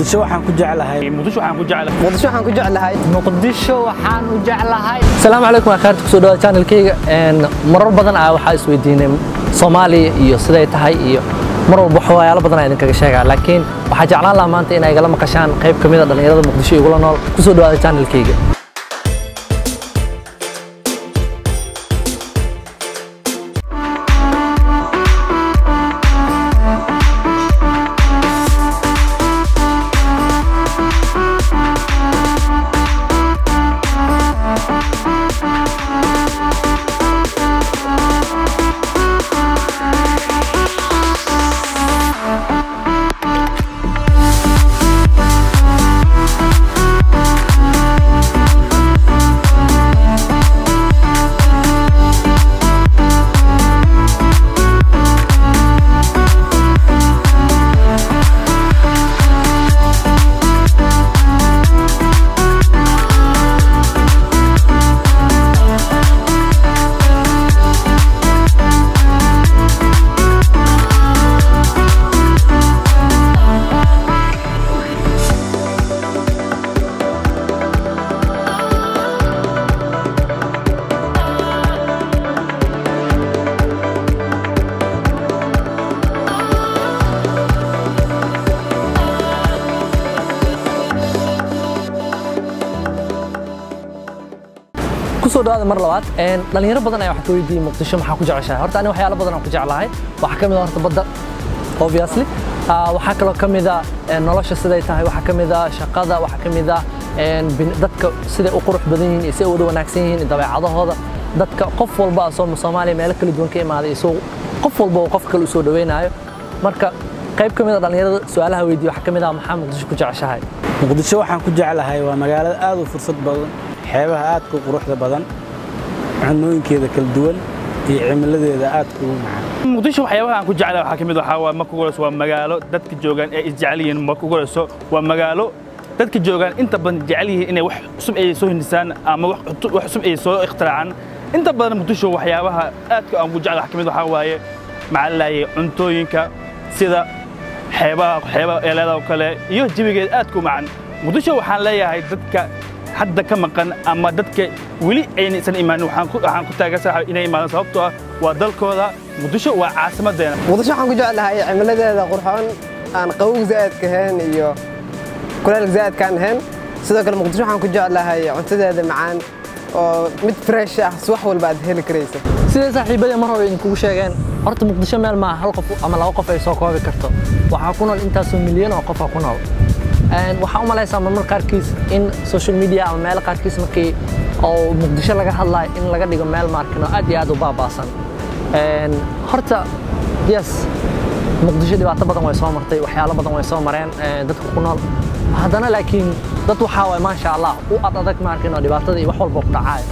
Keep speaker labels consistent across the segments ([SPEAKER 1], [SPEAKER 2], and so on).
[SPEAKER 1] muqdisho waxaan ku jeclahay
[SPEAKER 2] muqdisho waxaan ku jeclahay
[SPEAKER 3] muqdisho waxaan ku jeclahay
[SPEAKER 4] muqdisho waxaan u jeclahay asalaamu calaykum waa khaarta kusoo dhawaad channelkayga marar badan ah waxaa isweydiinay soomaaliya iyo siday tahay iyo mar walba waxyaalo badan aa idinkaga sheegaa laakiin waxaa jeclaan lahaa maanta inay igala maqashaan qayb ka mid a dhallinyarada muqdisho igula nool kusoo dhawaada channelkayga kusoo dhawaada mar labaad dhalinyaro badan ayaa wax ka weydiiyey muqdisho maxaa ku jeceshahay horta ani waxyaalo badan aan ku jeclahay waxaa ka mid ah horta badda obviously waxaa kaloo ka mid ah nolosha siday tahay waxaa ka mid ah shaqada waxaa ka mid ah dadka siday u qurux badan yihiin iyo siday u wada wanaagsan yihiin dabeecadahooda dadka qof walba soo soomaaliya meelo kala duwan ka imaaday isagoo qof walba oo qof kale u soo dhaweynayo marka qayb ka mid a dhallinyarada su-aalaha weydiiye waxaa ka mid ah maxaa muqdisho ku jeceshahay
[SPEAKER 1] muqdisho waxaan ku jeclahay waa magaalada aad u fursad badan xeebaha aadka u quruxda badan cunooyinkeeda kala duwan iyo cimiladeeda aadka ugu macaan
[SPEAKER 2] muqdisho waxyaabaha aan ku jeclahay waxaa ka mid waxaa waa marka ugu horeyso waa magaalo dadka joogaan ee isjecel yihiin marka ugu horeyso waa magaalo dadka joogaan inta badan jecel yihiin inay wax cusub ay soo hindisaan ama wax cusub ay soo ikhtiraacaan inta badan muqdisho waxyaabaha aadka aan ku jeclahay waxaa ka mid waxaa waaye macalaaye cuntooyinka sida xeebaha xeebaha eeleeda oo kale iyo jawigeeda aadka u macan muqdisho waxaan leeyahay dadka hadda ka maqan ama dadka weli aynaysan imaanin waxaan ku taageersan inay imaadaan sababtoo ah waa dalkooda muqdisho waa caasimadeena
[SPEAKER 3] muqdisho waxaan ku jeclahay cimiladeeda qurxoon aan qabowg zaa'idka ahayn iyo kuleel zaa'idkaan ahayn sidoo kale muqdisho waxaan ku jeclahay cuntadeeda macaan oo mid fresh ah si wax walba aad heli karaysa
[SPEAKER 4] siday saaxiibadii mar hore idinkugu sheegeen horta muqdisho meel maaha hal qof ama laba qof ay soo koobi karto waxaa ku nool intaasoo milyan oo qofa ku nool waxaa u malaysaa marmar qaarkiis in social media ama meelo qaarkiis markii oo muqdisho laga hadlayo in laga dhigo meel maarkino aad iyo aad u baabaasan horta yes muqdisho dhibaato badan way soo martay waxyaalo badan way soo mareen dadka ku nool haddana laakiin dad waxaa waay maasha allah u ad adag maarkino dhibaatada iyo wax walba ku dhacaayo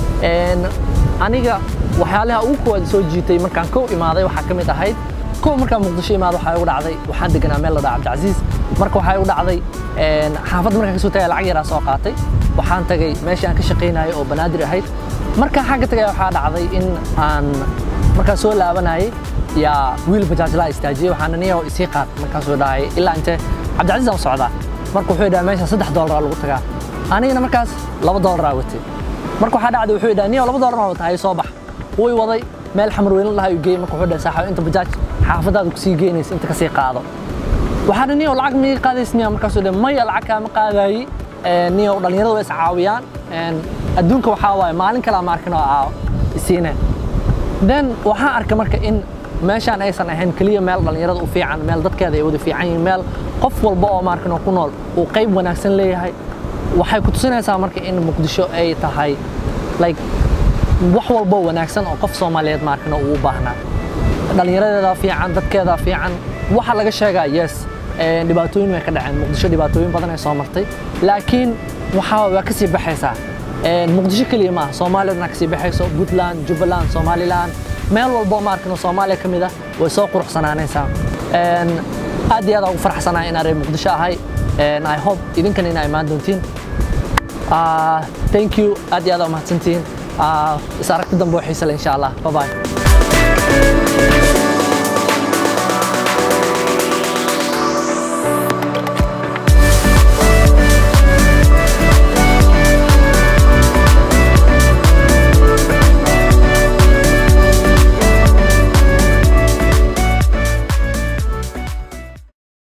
[SPEAKER 4] aniga waxyaalaha ugu koowaad soo jiitay markaan kow imaaday waxaa ka mid ahayd kow markaan muqdisho imaado waxaa igu dhacday waxaan deganaa meel la dhaha cabdicasiis marka waxaa igu dhacday xaafadda markaan kasoo tagay lacag yaraa soo qaatay waxaan tagay meeshii aan ka shaqaynayo oo banaadir ahayd markaan xagga tagay waxaa dhacday in aan markaan soo laabanayay yaa wiil bajaajlaa istaajiyey waxaana niyaho isii qaad markaasuu dhahay ilaa intee cabdicasiis aan socdaa marka wuxuu dhahay meesha saddex doolar lagu tagaa anigana markaas laba doolar watay marka waxaa dhacday wuxuu dhahay niyaho laba doolar maa wata hay soo bax way waday meel xamar weyne lahaa uu geeyey marka wuxuu dhahay saaxiib inta bajaaj xaafadaada kusii geynaysa inta kasii qaado waxaa dhan niyow lacag miga qaadays niya markaasuu dhe maya lacag kaama qaadayi niyow dhallinyarada way is caawiyaan adduunka waxaa waaye maalin kale ama arkin oo aa isiineen then waxaan arkay marka in meeshaan aysan ahayn keliya meel dhallinyarada u fiican meel dadkeeda ay wada fiican yihiin meel qof walba oo maarkin oo ku nool uu qayb wanaagsan leeyahay waxay ku tusinaysaa marka in muqdisho ay tahay like wax walbo wanaagsan oo qof soomaaliyeed maarkin oo uu u baahnaa dhallinyaradeeda fiican dadkeeda fiican waxa laga sheegaa yes dhibaatooyin way ka dhaceen muqdisho dhibaatooyin badan ay soo martay laakiin waxaa waa ka sii baxaysaa muqdisho keliya maaha soomaaliyadna ka sii baxayso puntland jubbaland somaliland meel walbo maarkino soomaaliya ka mid ah way soo quruxsanaanaysaa aad iyo aad ugu faraxsanahay inaan reer muqdisho ahay i hope idinkana inaa imaan doontiin thank you aad iyo aad umahadsantihiin is aragti dambe oo xiise leh insha allah bye bye